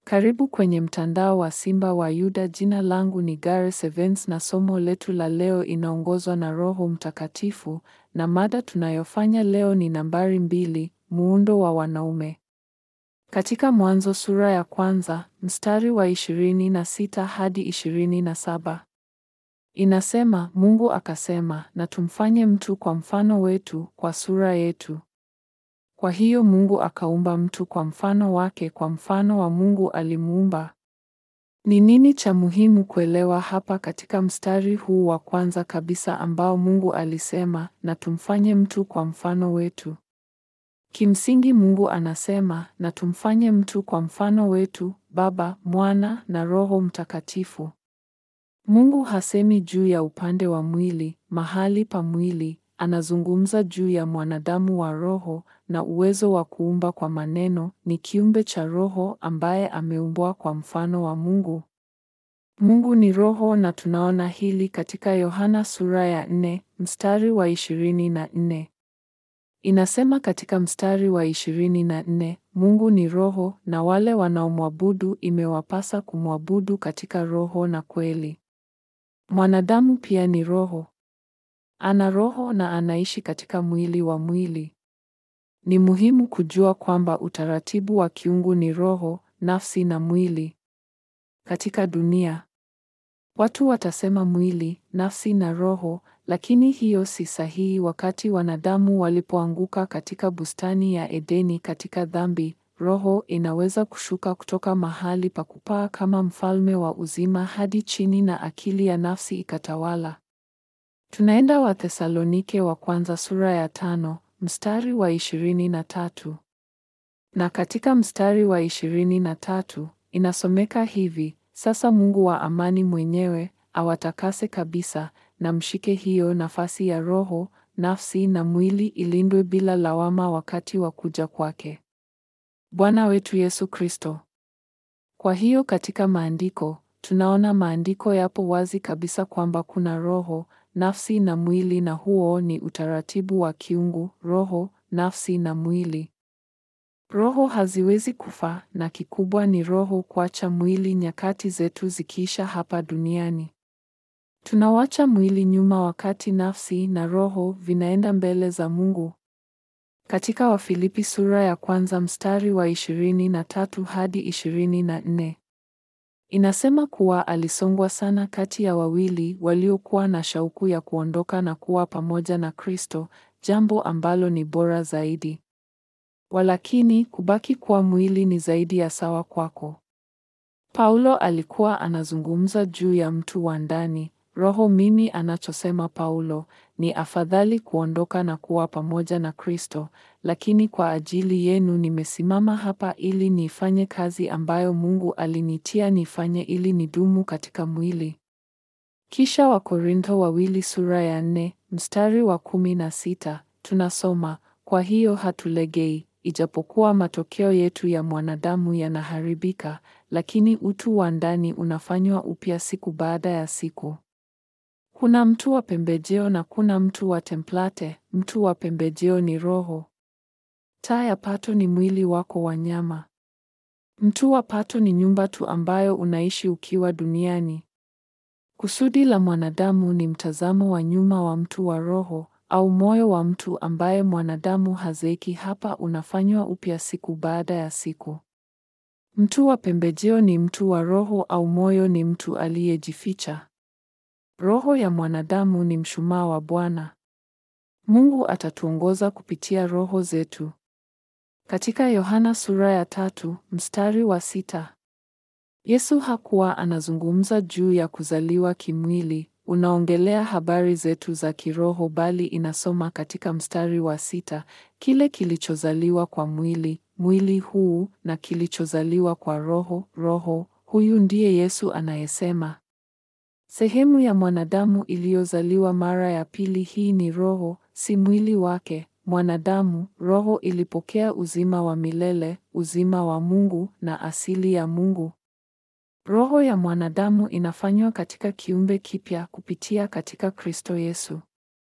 Karibu kwenye mtandao wa Simba wa Yuda. Jina langu ni Gareth Evans na somo letu la leo inaongozwa na Roho Mtakatifu na mada tunayofanya leo ni nambari mbili, muundo wa wanaume. Katika Mwanzo sura ya kwanza, mstari wa ishirini na sita hadi ishirini na saba. Inasema, Mungu akasema, na tumfanye mtu kwa mfano wetu, kwa sura yetu. Kwa hiyo Mungu akaumba mtu kwa mfano wake, kwa mfano wa Mungu alimuumba. Ni nini cha muhimu kuelewa hapa katika mstari huu wa kwanza kabisa ambao Mungu alisema, na tumfanye mtu kwa mfano wetu? Kimsingi Mungu anasema, na tumfanye mtu kwa mfano wetu, Baba, Mwana na Roho Mtakatifu. Mungu hasemi juu ya upande wa mwili, mahali pa mwili, anazungumza juu ya mwanadamu wa roho na uwezo wa kuumba kwa maneno, ni kiumbe cha roho ambaye ameumbwa kwa mfano wa Mungu. Mungu ni roho na tunaona hili katika Yohana sura ya nne, mstari wa ishirini na nne. Inasema katika mstari wa ishirini na nne, Mungu ni roho na wale wanaomwabudu imewapasa kumwabudu katika roho na kweli. Mwanadamu pia ni roho. Ana roho na anaishi katika mwili wa mwili. Ni muhimu kujua kwamba utaratibu wa kiungu ni roho, nafsi na mwili. Katika dunia, watu watasema mwili, nafsi na roho, lakini hiyo si sahihi. Wakati wanadamu walipoanguka katika bustani ya Edeni katika dhambi, roho inaweza kushuka kutoka mahali pa kupaa kama mfalme wa uzima hadi chini na akili ya nafsi ikatawala. Tunaenda Wathesalonike wa kwanza sura ya tano, mstari wa ishirini na tatu. Na katika mstari wa ishirini na tatu inasomeka hivi: sasa Mungu wa amani mwenyewe awatakase kabisa, na mshike hiyo nafasi ya roho, nafsi na mwili ilindwe bila lawama wakati wa kuja kwake Bwana wetu Yesu Kristo. Kwa hiyo katika maandiko tunaona maandiko yapo wazi kabisa kwamba kuna roho, nafsi na mwili na huo ni utaratibu wa kiungu, roho, nafsi na mwili. Roho haziwezi kufa na kikubwa ni roho kuacha mwili nyakati zetu zikiisha hapa duniani. Tunawacha mwili nyuma wakati nafsi na roho vinaenda mbele za Mungu. Katika Wafilipi sura ya kwanza mstari wa ishirini na tatu hadi ishirini na nne inasema kuwa alisongwa sana kati ya wawili waliokuwa na shauku ya kuondoka na kuwa pamoja na Kristo, jambo ambalo ni bora zaidi. Walakini kubaki kuwa mwili ni zaidi ya sawa kwako. Paulo alikuwa anazungumza juu ya mtu wa ndani roho. Mimi anachosema Paulo ni afadhali kuondoka na kuwa pamoja na Kristo, lakini kwa ajili yenu nimesimama hapa ili niifanye kazi ambayo Mungu alinitia nifanye ili nidumu katika mwili. Kisha Wakorintho wawili sura ya nne mstari wa kumi na sita tunasoma, kwa hiyo hatulegei, ijapokuwa matokeo yetu ya mwanadamu yanaharibika, lakini utu wa ndani unafanywa upya siku baada ya siku. Kuna mtu wa pembejeo na kuna mtu wa template. Mtu wa pembejeo ni roho. Taa ya pato ni mwili wako wa nyama. Mtu wa pato ni nyumba tu ambayo unaishi ukiwa duniani. Kusudi la mwanadamu ni mtazamo wa nyuma wa mtu wa roho au moyo wa mtu ambaye mwanadamu hazeeki hapa, unafanywa upya siku baada ya siku. Mtu wa pembejeo ni mtu wa roho au moyo ni mtu aliyejificha. Roho ya mwanadamu ni mshumaa wa Bwana. Mungu atatuongoza kupitia roho zetu. Katika Yohana sura ya tatu mstari wa sita Yesu hakuwa anazungumza juu ya kuzaliwa kimwili, unaongelea habari zetu za kiroho, bali inasoma katika mstari wa sita kile kilichozaliwa kwa mwili, mwili huu, na kilichozaliwa kwa roho, roho. Huyu ndiye Yesu anayesema Sehemu ya mwanadamu iliyozaliwa mara ya pili, hii ni roho, si mwili wake. Mwanadamu, roho ilipokea uzima wa milele, uzima wa Mungu na asili ya Mungu. Roho ya mwanadamu inafanywa katika kiumbe kipya kupitia katika Kristo Yesu.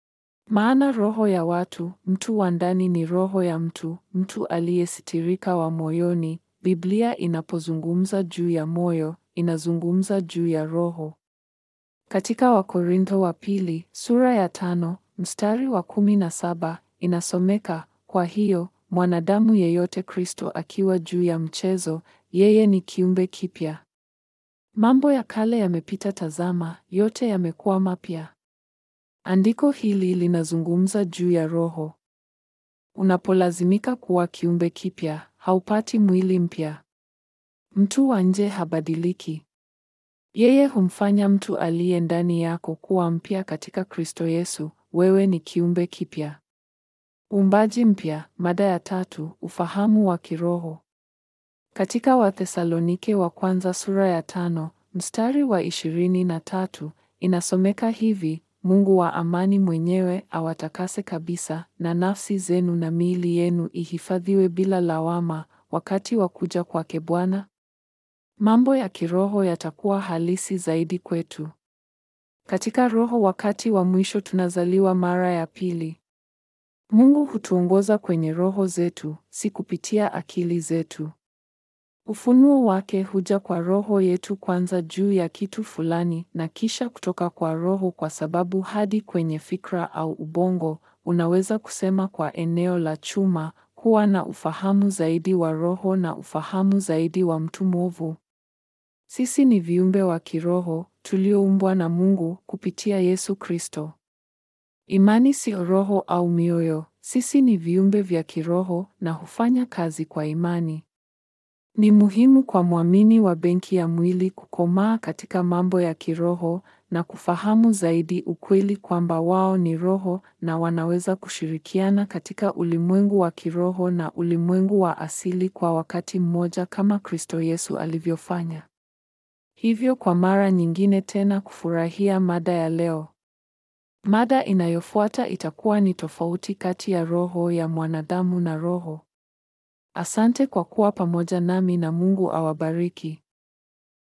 Maana roho ya watu, mtu wa ndani ni roho ya mtu, mtu aliyesitirika wa moyoni, Biblia inapozungumza juu ya moyo, inazungumza juu ya roho. Katika Wakorintho wa pili, sura ya tano, mstari wa kumi na saba, inasomeka, kwa hiyo, mwanadamu yeyote Kristo akiwa juu ya mchezo, yeye ni kiumbe kipya. Mambo ya kale yamepita, tazama, yote yamekuwa mapya. Andiko hili linazungumza juu ya roho. Unapolazimika kuwa kiumbe kipya, haupati mwili mpya. Mtu wa nje habadiliki. Yeye humfanya mtu aliye ndani yako kuwa mpya katika Kristo Yesu. Wewe ni kiumbe kipya. Uumbaji mpya. Mada ya tatu: ufahamu wa kiroho. Katika Wathesalonike wa kwanza sura ya tano mstari wa ishirini na tatu inasomeka hivi: Mungu wa amani mwenyewe awatakase kabisa, na nafsi zenu na miili yenu ihifadhiwe bila lawama wakati wa kuja kwake Bwana. Mambo ya kiroho yatakuwa halisi zaidi kwetu katika roho. Wakati wa mwisho tunazaliwa mara ya pili. Mungu hutuongoza kwenye roho zetu, si kupitia akili zetu. Ufunuo wake huja kwa roho yetu kwanza juu ya kitu fulani na kisha kutoka kwa roho kwa sababu hadi kwenye fikra au ubongo unaweza kusema kwa eneo la chuma kuwa na ufahamu zaidi wa roho na ufahamu zaidi wa mtu mwovu. Sisi ni viumbe wa kiroho tulioumbwa na Mungu kupitia Yesu Kristo. Imani sio roho au mioyo. Sisi ni viumbe vya kiroho na hufanya kazi kwa imani. Ni muhimu kwa mwamini wa benki ya mwili kukomaa katika mambo ya kiroho na kufahamu zaidi ukweli kwamba wao ni roho na wanaweza kushirikiana katika ulimwengu wa kiroho na ulimwengu wa asili kwa wakati mmoja kama Kristo Yesu alivyofanya. Hivyo kwa mara nyingine tena kufurahia mada ya leo. Mada inayofuata itakuwa ni tofauti kati ya roho ya mwanadamu na roho. Asante kwa kuwa pamoja nami na Mungu awabariki.